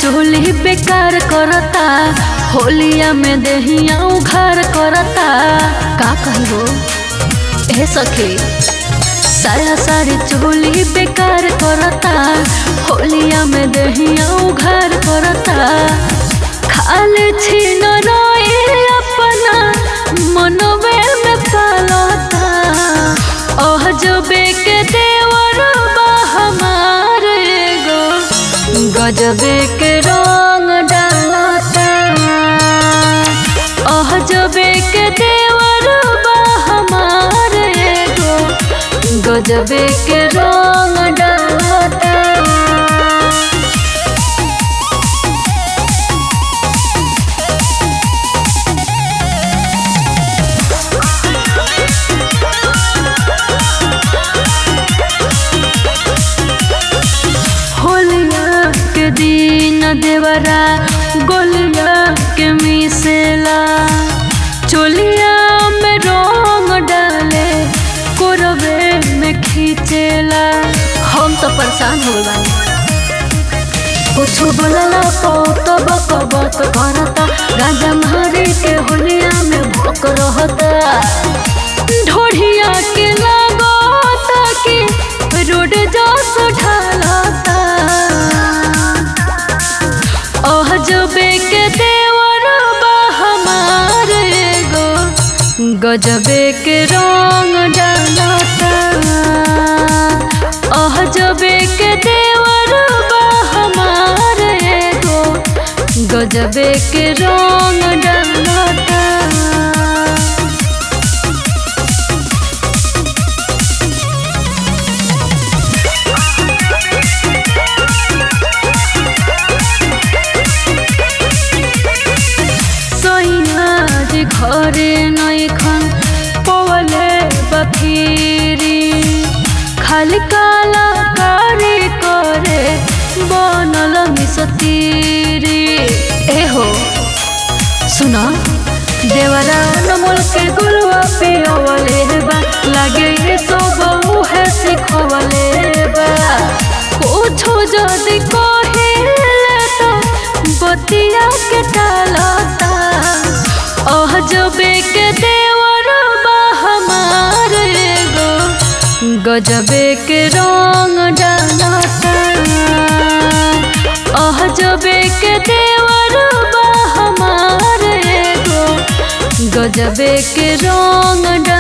चोली बेकार करता होलिया में दहिया उघार करता का कहलो ए सखी साया सारी चोली बेकार करता होलिया में दहिया उघार करता खाले छीन रोए अपना मनवे में पालता ओह जबे के देवर बा हमार एगो गजबे के रंग डालता ओह जबे के देवर बा हमार एगो गजबे के रंग डालता होलिया के दिन देवरा गोलिया के मिसेला चोलिया में रंग डाले कोरबे में खींचेला हम तो परेशान हो गए कुछ बोलला पो तो बक बक करता राजा मारे के होलिया में भोक रहता ढोढ़िया के लगता कि रोड जोस ढालता ओह जबे के देवर बा हमार एगो गजबे के रंग डालता ओह जबे के देवर बा हमार एगो गजबे के रंग डालता सैयाज घरे नैखन पवले बफीरी खाली काला कारी करे बनल मिसतीरी ए हो सुना देवरा नमल के गुलवा पे अवले बा लागे ये सब उहे सिखवले बा कुछो जदी कहिले तो बतिया के टालता ओह जबे के देवर बा हमार एगो गजबे के रंग डालता ओह जबे के देवर बा हमार एगो गजबे के रंग डालता